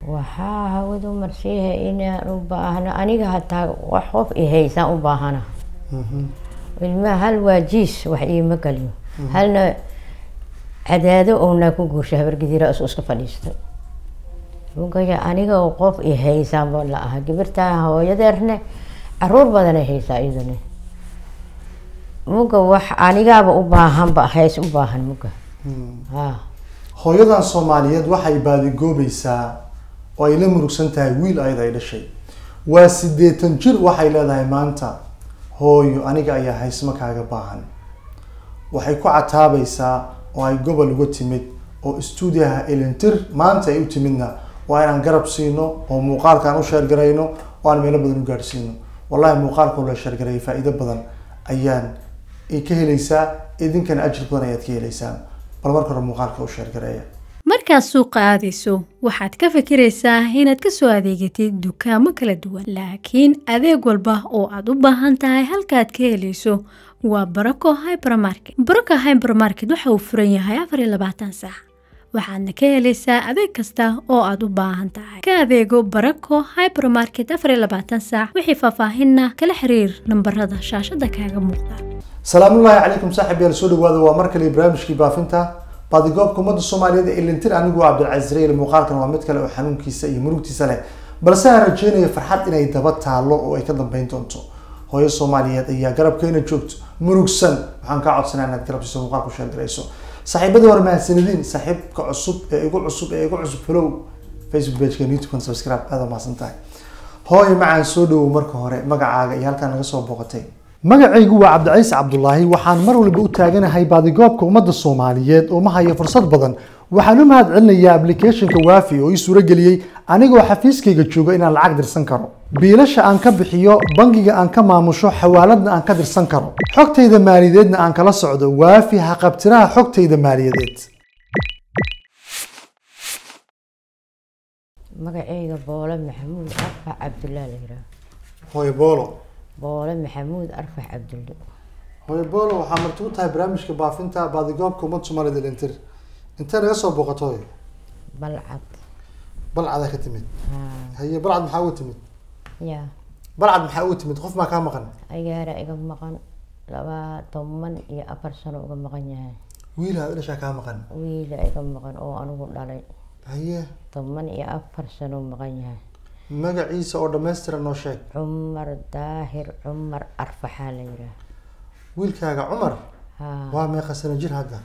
waxaa hawadu marsiiha inaan u baahno aniga hataa wax qof i haysaan u baahana ilmaha hal waa jiis wax iima galiyo halna cadaado ownaa ku guursha habargidira is iska fadhiistay mugaya aniga oo qof i haysaanba la aha gabirtaa hooyadeerne caruur badanay haysaa iyaduna muga wax anigaaba u baahanba hays u baahan muga ha hooyadan soomaaliyeed waxay baadigoobaysaa oo ay la murugsan tahay wiil ayada ay dhashay waa siddeetan jir waxay leedahay maanta hooyo aniga ayaa haysma kaaga baahan waxay ku cataabaysaa oo ay gobol uga timid oo stuudiyaha elintir maanta ay u timidna waa inaan garab siino oo muuqaalkaan u sheergarayno oo aan meelo badan u gaadhsiino wallahi muuqaalkoo la sheergarayay faa'iido badan ayaan ay ka helaysaa idinkana ajir badan ayaad ka helaysaan bal marka hore muuqaalka u sheergareeya markaad suuqa aadayso waxaad ka fikiraysaa inaad ka soo adeegatid dukaamo kala duwan laakiin adeeg walba oo aad u baahan tahay halkaad ka helayso waa barako hybermarket barako hybermarket waxa uu furan yahay afar iyo labaatan saac waxaadna ka helaysaa adeeg kasta oo aad u baahan tahay ka adeego barako hybermarket afar iyo labaatan saac wixii faahfaahinna kala xiriir nambarada shaashada kaaga muuqda salaamullaahi calaykum saaxib yaal soo dhawaada waa mar kale barnaamijkii baafinta baadigoobka ummadda soomaaliyeed ee ilintir anigu waa cabdilcaziz rayl muuqaalkan waa mid kale oo xanuunkiisa iyo murugtiisa leh balse aan rajeynayo farxad inay daba taalo oo ay ka dambeyn doonto hooyo soomaaliyeed ayaa garabkeena joogto murugsan waxaan kaa codsanaa inaad garabsiiso muuqaalku sheergarayso saaxiibadii hore mahadsanidin saaxiibka cusub ee igu cusub ee igu cusub follow facebook pageka youtube subscribe aad waa mahadsan tahay hooyo macaan soo dhawow marka hore magacaaga iyo halkaan naga soo booqatay magacaygu waa cabdiciise cabdulaahi waxaan mar walba u taaganahay baadigoobka ummadda soomaaliyeed oo ma hayo fursad badan waxaan u mahad celinayaa applicationka waafi oo ii suurageliyey anigoo xafiiskayga jooga inaan lacag dirsan karo biilasha aan ka bixiyo bangiga aan ka maamusho xawaaladna aan ka dirsan karo xogtayda maaliyadeedna aan kala socdo waafi haqabtiraha xogtayda maaliyadeed magaceyga boole maxamuud arfax cabdullaa la yihaah hooyo boolo boole maxamuud arfax cabdulle hooyo boolo waxaa marti u tahay barnaamijka baafinta baadigoobka ummadda soomaaliyeed ilintir intee naga soo booqato hooyo balcad balcadaa ka timid haa haye balcad maxaa uga timid ya balcad maxaa uga timid qof maa kaa maqan agaara iga maqan laba toban iyo afar sano uga maqan yahay wiilaa dhashaa kaa maqan wiila iga maqan oo anigu dhalay haye toban iyo afar sano maqan yahay magaciisa oo dhammaystiran noo sheeg cumar daahir cumar arfaxaa la yihaah wiilkaaga cumar haa waa meeqa sano jir hadda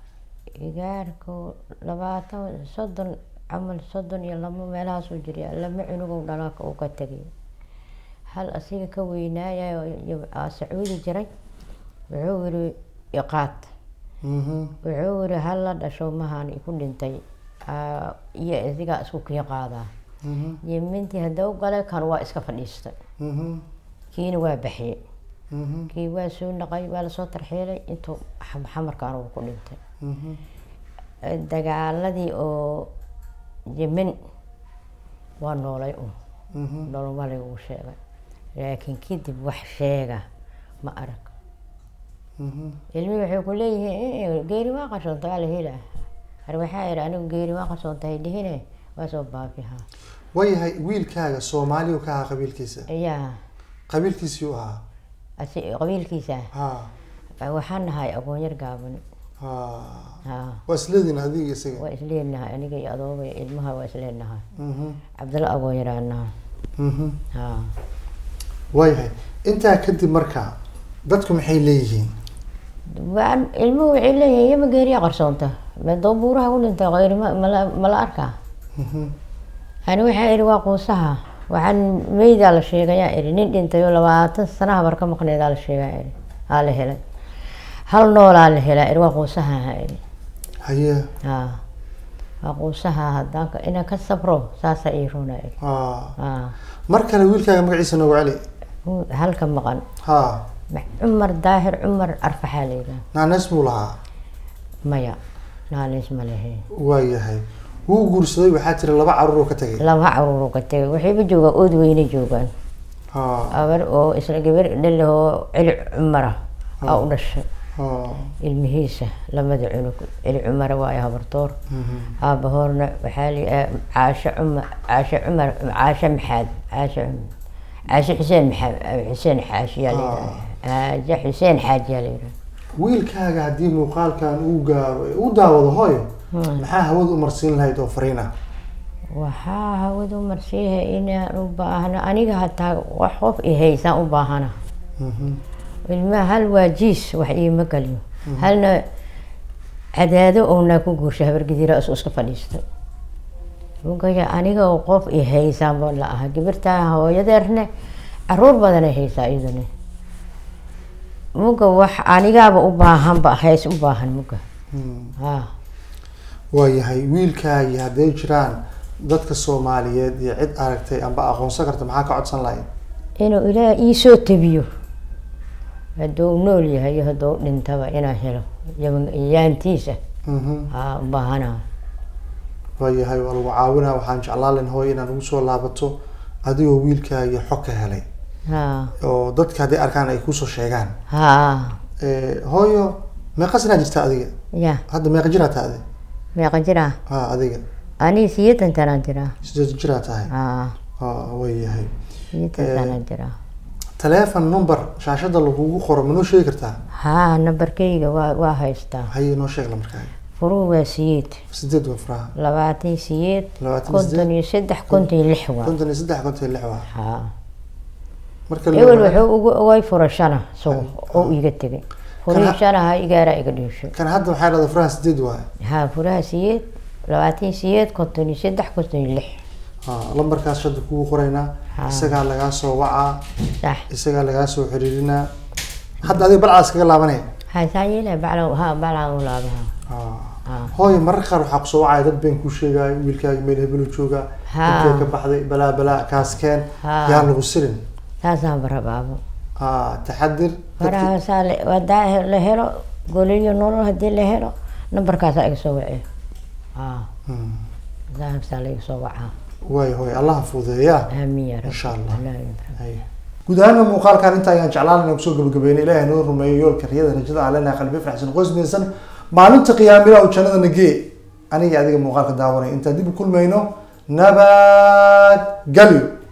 igaarku labaatan soddon camal soddon iyo labo meelahaasuu jiriya lama cunugow dhalaaka uu ka tegay hal asiga ka weynaaya sacuudi jiray wuxuu yiri iqaad Mhm. wuxuu yiri hal la dhasho mahaan iku dhintay Aa, iyo isigaa isku kii qaadaa Mhm. yemintii hadda u galay kan waa iska fadhiistay Mhm. kiina waa baxiyey Mhm. kii waa soo naqay waa lasoo tarxiilay intuu xam- xamarka anugu ku dhintay Mhm. dagaaladii oo yemen waa noolay un Mhm. nolomalay uu sheegay laakiin kadib wax sheega ma arag Mhm. ilmihii waxay ku leeyihiin geeri waa qarsoontay waa la helaa har waxaa yidhi anigu geeri waa qarsoontay dhihine waa soo baabihaa waayahay wiilkaaga soomaaliyu ka ahaa qabiilkiisa ayaa qabiilkiisii u ahaa asi qabiilkiisa ha waxaan nahay aqoonyar gaaban ha ha waa isleediin adiga isaga waa isleenahay aniga iyo adooga iyo ilmaha waa isleenahay Mhm. cabdalla aqoonyaraan nahay Mhm. ha waayahay intaa kadib marka dadku maxay leeyihiin waan ilmuhu waxay leeyihiin yama geeriya qarsoonta madoo buuraha ku dhintay qayri ma mala mala arkaa Mhm. ani waxaa idhi waa quusaha waxaan meydaa la sheegayaa idhi nin dhintay oo labaatan sana habar ka maqneedaa la sheegaa idhi aa la helay hal noolaa la helaa idhi waa quusaha ha idhi haye ha waa quusaha haddaan ka- inaan ka sabro saasaa ii runa idhi ha ha mar kale wiilkaaga magaciisa noogu celi Hu- halka maqan ha Ma- cumar daahir cumar arfaxaa la yidhaha naanees buu lahaa maya naaliis ma lehe waayahay wuu guursaday waxaa tiri laba caruur oo ka tegay laba caruur ka tegay waxayba joogaan ood weyne joogaan ha abar oo isla gabar dhalahoo celi cumara aa u dhashay oo ilmihiisa lamada cunug celi cumar waayo habartoor mhm. aabahoorna waxaa li caasho cumar caasho cumar caasho maxaad caasho caasho xuseen maxamed xuseen xaashiyaa layidhaha caajo xuseen xaajiyaa layidhaha wiilkaaga haddii muuqaalkan uu gaaro ee u daawado hooyo maxaa hawada u marsiin lahayd oo fariin ah waxaa hawadu marsiiha inaan u baahno aniga hataa wax qof ihaysaan u baahana Mhm. ilmaha hal waa jiis wax iima galiyo halna cadaado oonaa ku guursha habargidira is iska fadhiistay mugaya aniga oo qof i haysaanba la aha gabirtaa hooyadeerne caruur badanay haysaa iyaduna muga wax anigaaba u baahanba hays u baahan muga Mm. ha waayahay wiilkaagii hadday jiraan dadka soomaaliyeed iyo cid aragtay amba aqoonsan karta maxaa ka codsan lahayd inuu ilaah iisoo tabiyo hadduu nool yahay iyo hadduu dhintaba inaan helo yaban- yaantiisa Mhm. ha u baahana waayahay waa lagu caawinaa waxaan jeclaan lahayn hooyo inaad ugu soo laabato adigoo wiilkaagii xog ka helay ha oo dadka hadday arkaan ay kusoo sheegaan ha Eh, hooyo meeqa sanaa jirta adiga ya hadda meeqa jiraa tahay adiga meeqa jiraa ha adiga aniga siyeetan tanaan jiraa sideed jiraa tahay ha ha waayahay siyeetan Eh. tanaan jiraa taleefon number shaashada lagugu qoro ma noo sheegi kartaa ha nambarkayga waa waa haystaa haye noo sheeg lambarkaaga furuu waa siyeed sideed waa furaha labaatan siyeed Labaatan konton sideed. iyo saddex konton iyo lix waa konton iyo saddex konton iyo lix waa ha marka la ewel yiraahdo- wuxuu ugu ogay furashana sugo oo iga tegay furashana ha igaaraa iga dhiisho kan hadda waxaa dhahda furaha sideed waaye ha furaha siyeed labaatan siyeed konton iyo saddex konton iyo lix ha lambarkaas shada kugu qoraynaa Ha. isagaa lagaa soo wacaa sax isagaa lagaa soo xiriirinaa hadda adiga balcaas kaga laabanaya ha saa yeelaa bacla ha baclaan u laabaha Ha. ha hooyo mararka qaar waxaa kusoo wacaya dad been kuu sheegaayo wiilkaaga meel hebelu joogaa Ha. intee ka baxday balaa balaa kaaskeen Ha. yaan lagu sirin saasaan barabaabo ha taxadir dadki- farahaasaa hadaa la helo goliyo nolol hadii la helo nambarkaasaa iga soo wacee ha Hmm. saasaa la iga soo wacaa waayo hooyo allaha fududeeyaa aamiin ya rabbi Insha Allah. Allah ya rabbi. Haye. guud ahaana muuqaalkan inta ayaan jeclaan inaan kusoo gabagabeynay ilaahay noo rumeeyo yoolka riyada rajada aan leenahay qalbi faraxsan qoys midaysan maalinta qiyaamila oo jannada nagee aniga adiga muuqaalka daawanay intaan dib u kulmayno nabad galyo